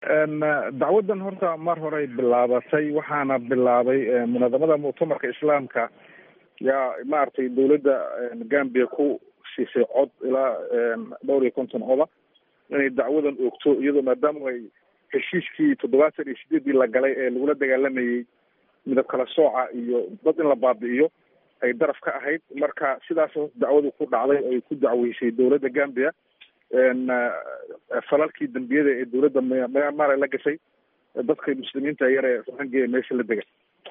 dacwadan horta mar horey bilaabatay waxaana bilaabay munaadamada muctamarka islaamka yaa maaragtay dawladda gambia ku siisay cod ilaa dhowr iyo konton coda inay dacwadan oogto iyadoo maadaama ay heshiiskii toddobaatan iyo sideedii la galay ee lagula dagaalamayey midab kala sooca iyo dad in la baabi'iyo ay daraf ka ahayd marka sidaas dacwadu ku dhacday ay ku dacweysay dawladda gambia falalkii dambiyada ee dawladda myanmar la gashay dadka muslimiinta yar ee rohingya ee meesha la dega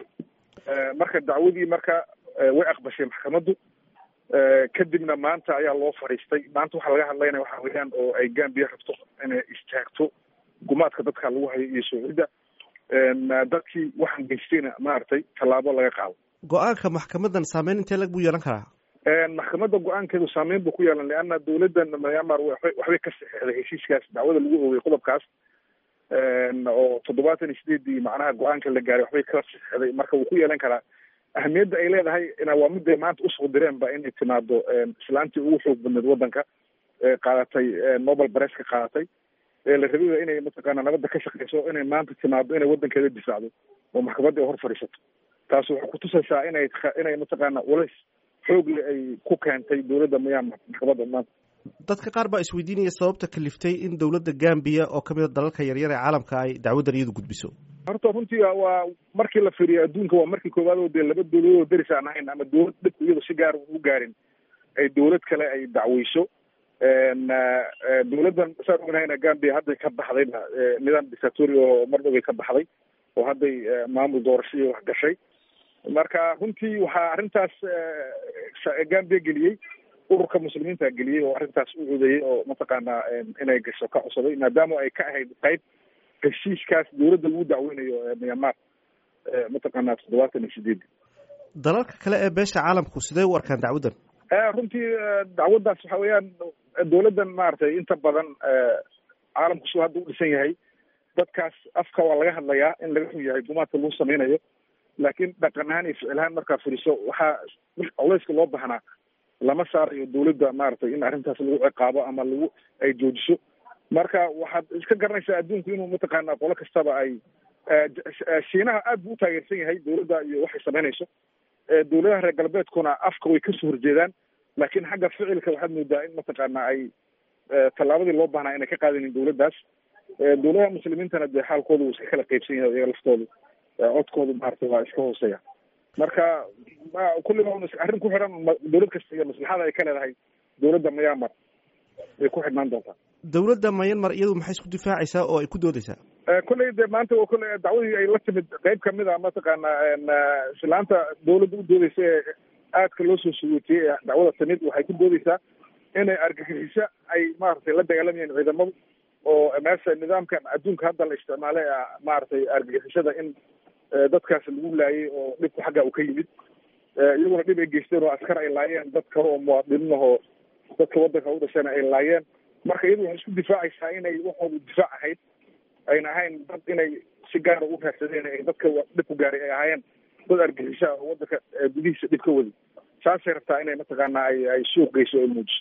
marka dacwadii marka way aqbashay maxkamaddu kadibna maanta ayaa loo fadhiistay maanta waxaa laga hadlaynaya waxa weeyaan oo ay gambia rabto inay istaagto gumaadka dadka lagu hayo iyo soocidda dadkii waxaan geystayna maaragtay tallaabo laga qaado go-aanka maxkamadan saameyn intee lag buu yeelan karaa maxkamadda go-aankeedu saameyn buu ku yeelan leanna dawladdan myanmar waxbay ka saxeexday heshiiskaas dacwada lagu oogay qodobkaas oo toddobaatan iyo sideedii macnaha go-aanka la gaaray waxbay ka saxeexday marka wuu ku yeelan karaa ahamiyadda ay leedahay waa miday maanta usoo direenba inay timaado islaantii ugu xoog badneed waddanka ee qaadatay nobel bareska qaadatay ee la rabay inay mataqaana nabadda ka shaqeyso inay maanta timaado inay waddankeeda difaacdo oo maxkamadda ay hor fadhiisato taas waxay kutusaysaa inay inay mataqaana walays xoogle ay ku keentay dawladda myanmar maxkamadda maanta dadka qaar baa isweydiinaya sababta kaliftay in dawladda gambia oo kamid a dalalka yaryar ee caalamka ay dacwaddan iyadu gudbiso horta runtii waa markii la fiiriyo adduunka waa markii koowaad oo dee laba dawladood oo deris aan ahayn ama dawlad dhibku iyado si gaar u gaarin ay dawlad kale ay dacweyso dawladdan saan ognahayna gambia hadday ka baxdayna nidaam dictatori oo mar dhoway ka baxday oo hadday maamul doorashadii wax gashay marka runtii waxaa arrintaas gambia geliyey ururka muslimiinta geliyey oo arrintaas u codeeyey oo mataqaana inay gasho ka codsaday maadaama ay ka ahayd qayb heshiiskaas dawladda lagu dacweynayo myanmar mataqaana toddobaatan iyo sideedi dalalka kale ee beesha caalamku sidee u arkaan dacwaddan runtii dacwaddaas waxa weeyaan dawladdan maaragtay inta badan caalamku suu hadda u dhisan yahay dadkaas afka waa laga hadlayaa in laga xun yahay gumaadka lagu sameynayo laakiin dhaqan ahaan iyo ficil ahaan markaa firiso waxaa culeyska loo baahnaa lama saarayo dawladda maaragtay in arrintaas lagu ciqaabo ama lagu ay joojiso marka waxaad iska garanaysaa adduunku inuu mataqaana qolo kastaba ay shiinaha aad buu u taageersan yahay dawladda iyo waxay samaynayso dawladaha reer galbeedkuna afka way kasoo horjeedaan laakiin xagga ficilka waxaad moodaa in mataqaana ay tallaabadii loo baahnaa inay ka qaadanin dawladdaas dawladaha muslimiintana dee xaalkooda wuu iska kala qeybsan yahay iyaga laftoodu codkoodu maaragtay waa iska hooseeya marka kulliba un arrin ku xidhan dawlad kasta iyo maslaxada ay ka leedahay dawladda myanmar way ku xidhnaan doontaa dawladda myanmar iyadu maxay isku difaacaysaa oo ay ku doodeysaa kolley de maanta waa kolley dacwadii ay la timid qayb kamid a mataqaana islaanta dawladda u doodeysa ee aadka loo soo sugootiyey ee dacwada timid waxay ku doodeysaa inay argagixiso ay maaragtay la dagaalamayeen ciidamadu oo meesha nidaamkan adduunka hadda la isticmaalay maaragtay argagixisada in dadkaas lagu laayay oo dhibku xagga uu ka yimid iyaguna dhib ay geysteen oo askar ay laayeen dad kale oo muwaadiniin ahoo dadka waddanka u dhashayna ay laayeen marka iyadu waxay isku difaacaysaa inay waxoodu difaac ahayd ayna ahayn dad inay si gaara u raadsadeen ay dadka dhibku gaaray ay ahaayeen dad argixisha oo waddanka gudihiisa dhib ka wadi saasay rabtaa inay mataqaana ay ay suuq geyso ay muujiso